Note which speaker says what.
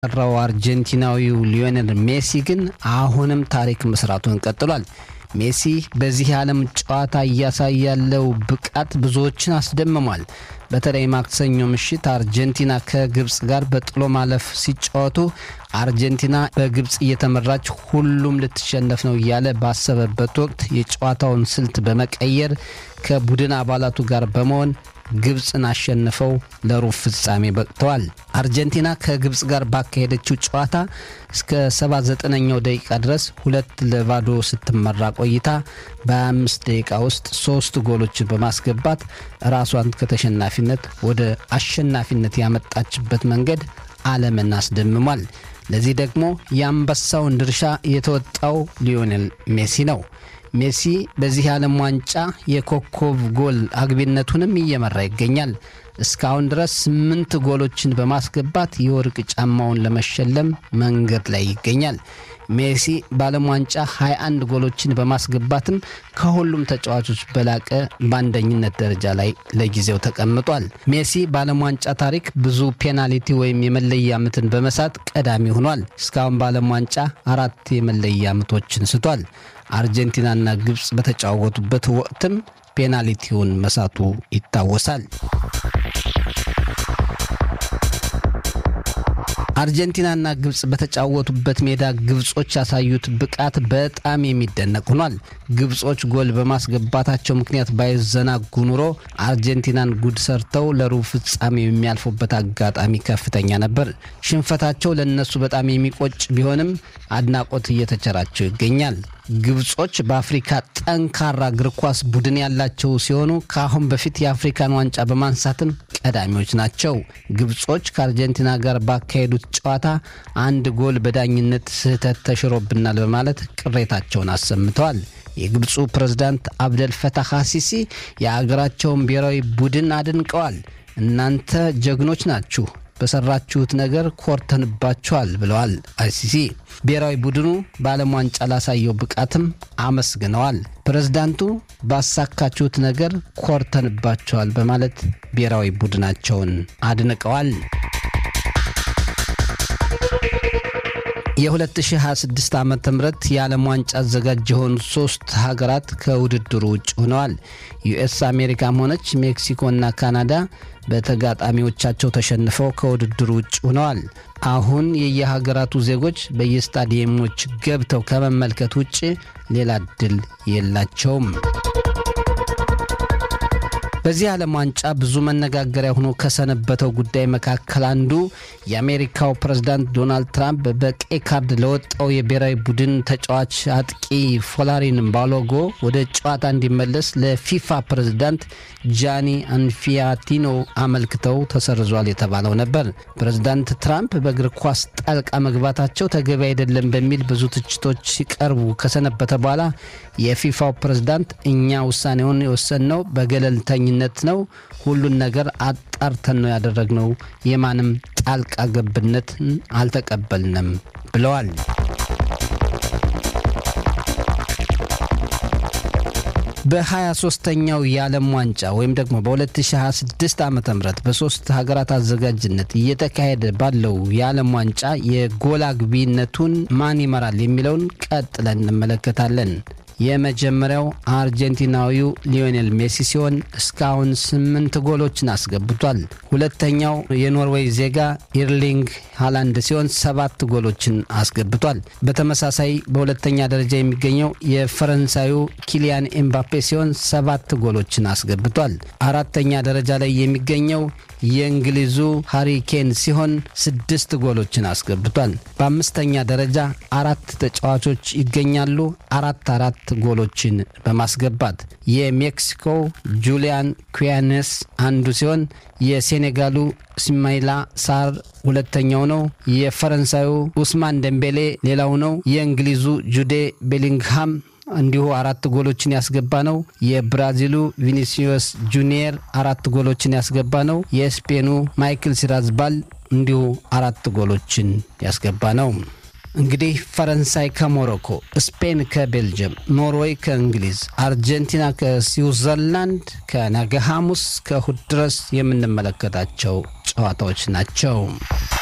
Speaker 1: ጠራው አርጀንቲናዊው ሊዮኔል ሜሲ ግን አሁንም ታሪክ መስራቱን ቀጥሏል። ሜሲ በዚህ የዓለም ጨዋታ እያሳየ ያለው ብቃት ብዙዎችን አስደምሟል። በተለይ ማክሰኞ ምሽት አርጀንቲና ከግብፅ ጋር በጥሎ ማለፍ ሲጫወቱ አርጀንቲና በግብፅ እየተመራች ሁሉም ልትሸነፍ ነው እያለ ባሰበበት ወቅት የጨዋታውን ስልት በመቀየር ከቡድን አባላቱ ጋር በመሆን ግብፅን አሸንፈው ለሩብ ፍጻሜ በቅተዋል። አርጀንቲና ከግብፅ ጋር ባካሄደችው ጨዋታ እስከ 79ኛው ደቂቃ ድረስ ሁለት ለባዶ ስትመራ ቆይታ በ25 ደቂቃ ውስጥ ሶስት ጎሎችን በማስገባት ራሷን ከተሸናፊነት ወደ አሸናፊነት ያመጣችበት መንገድ ዓለምን አስደምሟል። ለዚህ ደግሞ የአንበሳውን ድርሻ የተወጣው ሊዮኔል ሜሲ ነው። ሜሲ በዚህ የዓለም ዋንጫ የኮከብ ጎል አግቢነቱንም እየመራ ይገኛል። እስካሁን ድረስ ስምንት ጎሎችን በማስገባት የወርቅ ጫማውን ለመሸለም መንገድ ላይ ይገኛል። ሜሲ በዓለም ዋንጫ 21 ጎሎችን በማስገባትም ከሁሉም ተጫዋቾች በላቀ በአንደኝነት ደረጃ ላይ ለጊዜው ተቀምጧል። ሜሲ በዓለም ዋንጫ ታሪክ ብዙ ፔናልቲ ወይም የመለያ ምትን በመሳት ቀዳሚ ሆኗል። እስካሁን በዓለም ዋንጫ አራት የመለያ ምቶችን ስቷል። አርጀንቲናና ግብፅ በተጫወቱበት ወቅትም ፔናልቲውን መሳቱ ይታወሳል። አርጀንቲናና ግብፅ በተጫወቱበት ሜዳ ግብጾች ያሳዩት ብቃት በጣም የሚደነቅ ሆኗል። ግብጾች ጎል በማስገባታቸው ምክንያት ባይዘናጉ ኑሮ አርጀንቲናን ጉድ ሰርተው ለሩብ ፍጻሜ የሚያልፉበት አጋጣሚ ከፍተኛ ነበር። ሽንፈታቸው ለነሱ በጣም የሚቆጭ ቢሆንም አድናቆት እየተቸራቸው ይገኛል። ግብጾች በአፍሪካ ጠንካራ እግር ኳስ ቡድን ያላቸው ሲሆኑ ከአሁን በፊት የአፍሪካን ዋንጫ በማንሳትም ቀዳሚዎች ናቸው። ግብጾች ከአርጀንቲና ጋር ባካሄዱት ጨዋታ አንድ ጎል በዳኝነት ስህተት ተሽሮብናል በማለት ቅሬታቸውን አሰምተዋል። የግብፁ ፕሬዝዳንት አብደል ፈታህ አሲሲ የአገራቸውን ብሔራዊ ቡድን አድንቀዋል። እናንተ ጀግኖች ናችሁ በሰራችሁት ነገር ኮርተንባችኋል ብለዋል አይሲሲ። ብሔራዊ ቡድኑ በዓለም ዋንጫ ላሳየው ብቃትም አመስግነዋል። ፕሬዝዳንቱ ባሳካችሁት ነገር ኮርተንባችኋል በማለት ብሔራዊ ቡድናቸውን አድንቀዋል። የ2026 ዓ ም የዓለም ዋንጫ አዘጋጅ የሆኑ ሶስት ሀገራት ከውድድሩ ውጭ ሆነዋል። ዩኤስ አሜሪካም ሆነች ሜክሲኮና ካናዳ በተጋጣሚዎቻቸው ተሸንፈው ከውድድሩ ውጭ ሆነዋል። አሁን የየሀገራቱ ዜጎች በየስታዲየሞች ገብተው ከመመልከት ውጭ ሌላ እድል የላቸውም። በዚህ ዓለም ዋንጫ ብዙ መነጋገሪያ ሆኖ ከሰነበተው ጉዳይ መካከል አንዱ የአሜሪካው ፕሬዝዳንት ዶናልድ ትራምፕ በቀይ ካርድ ለወጣው የብሔራዊ ቡድን ተጫዋች አጥቂ ፎላሪን ባሎጎ ወደ ጨዋታ እንዲመለስ ለፊፋ ፕሬዝዳንት ጃኒ አንፊያቲኖ አመልክተው ተሰርዟል የተባለው ነበር። ፕሬዝዳንት ትራምፕ በእግር ኳስ ጣልቃ መግባታቸው ተገቢ አይደለም በሚል ብዙ ትችቶች ሲቀርቡ ከሰነበተ በኋላ የፊፋው ፕሬዝዳንት እኛ ውሳኔውን የወሰንነው በገለልተኝነት ነው፣ ሁሉን ነገር አጣርተን ነው ያደረግነው፣ የማንም ጣልቃ ገብነትን አልተቀበልንም ብለዋል። በ23ኛው የዓለም ዋንጫ ወይም ደግሞ በ2026 ዓ ም በሶስት ሀገራት አዘጋጅነት እየተካሄደ ባለው የዓለም ዋንጫ የጎል አግቢነቱን ማን ይመራል የሚለውን ቀጥለን እንመለከታለን። የመጀመሪያው አርጀንቲናዊው ሊዮኔል ሜሲ ሲሆን እስካሁን ስምንት ጎሎችን አስገብቷል። ሁለተኛው የኖርዌይ ዜጋ ኢርሊንግ ሃላንድ ሲሆን ሰባት ጎሎችን አስገብቷል። በተመሳሳይ በሁለተኛ ደረጃ የሚገኘው የፈረንሳዩ ኪሊያን ኤምባፔ ሲሆን ሰባት ጎሎችን አስገብቷል። አራተኛ ደረጃ ላይ የሚገኘው የእንግሊዙ ሃሪኬን ሲሆን ስድስት ጎሎችን አስገብቷል። በአምስተኛ ደረጃ አራት ተጫዋቾች ይገኛሉ አራት አራት ጎሎችን በማስገባት የሜክሲኮ ጁሊያን ኩያኔስ አንዱ ሲሆን የሴኔጋሉ ስማይላ ሳር ሁለተኛው ነው። የፈረንሳዩ ኡስማን ደምቤሌ ሌላው ነው። የእንግሊዙ ጁዴ ቤሊንግሃም እንዲሁ አራት ጎሎችን ያስገባ ነው። የብራዚሉ ቪኒሲዮስ ጁኒየር አራት ጎሎችን ያስገባ ነው። የስፔኑ ማይክል ሲራዝባል እንዲሁ አራት ጎሎችን ያስገባ ነው። እንግዲህ ፈረንሳይ ከሞሮኮ፣ ስፔን ከቤልጅየም፣ ኖርዌይ ከእንግሊዝ፣ አርጀንቲና ከስዊዘርላንድ ከነገ ሐሙስ ከእሁድ ድረስ የምንመለከታቸው ጨዋታዎች ናቸው።